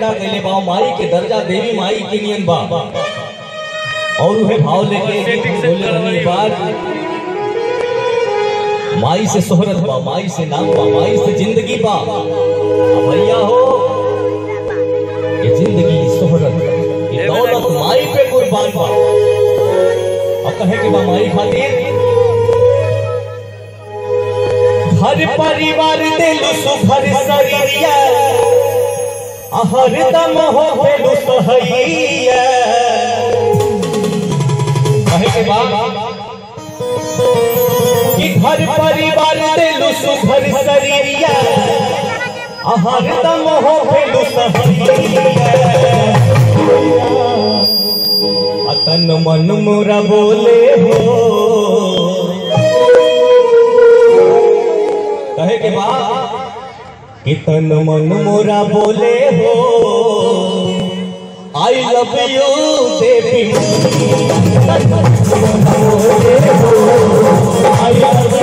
पैदा कैले बा माई के दर्जा देवी माई के नियन बा और उहे भाव लेके बोले रहनी बात माई से शोहरत बा माई से नाम बा माई से जिंदगी बा अब भैया हो ये जिंदगी शोहरत ये दौलत माई पे कुर्बान बा अब कहे कि बा माई खातिर घर परिवार दिल सुभर शरीरिया हरदम हो भेलु सहैया कहे के बाद कि घर परिवार दिल सुभर शरीरिया हरदम हो भेलु सहैया अतन मन मोरा बोले हो कहे के बाद कितन मन मोरा बोले हो I love you Devi I love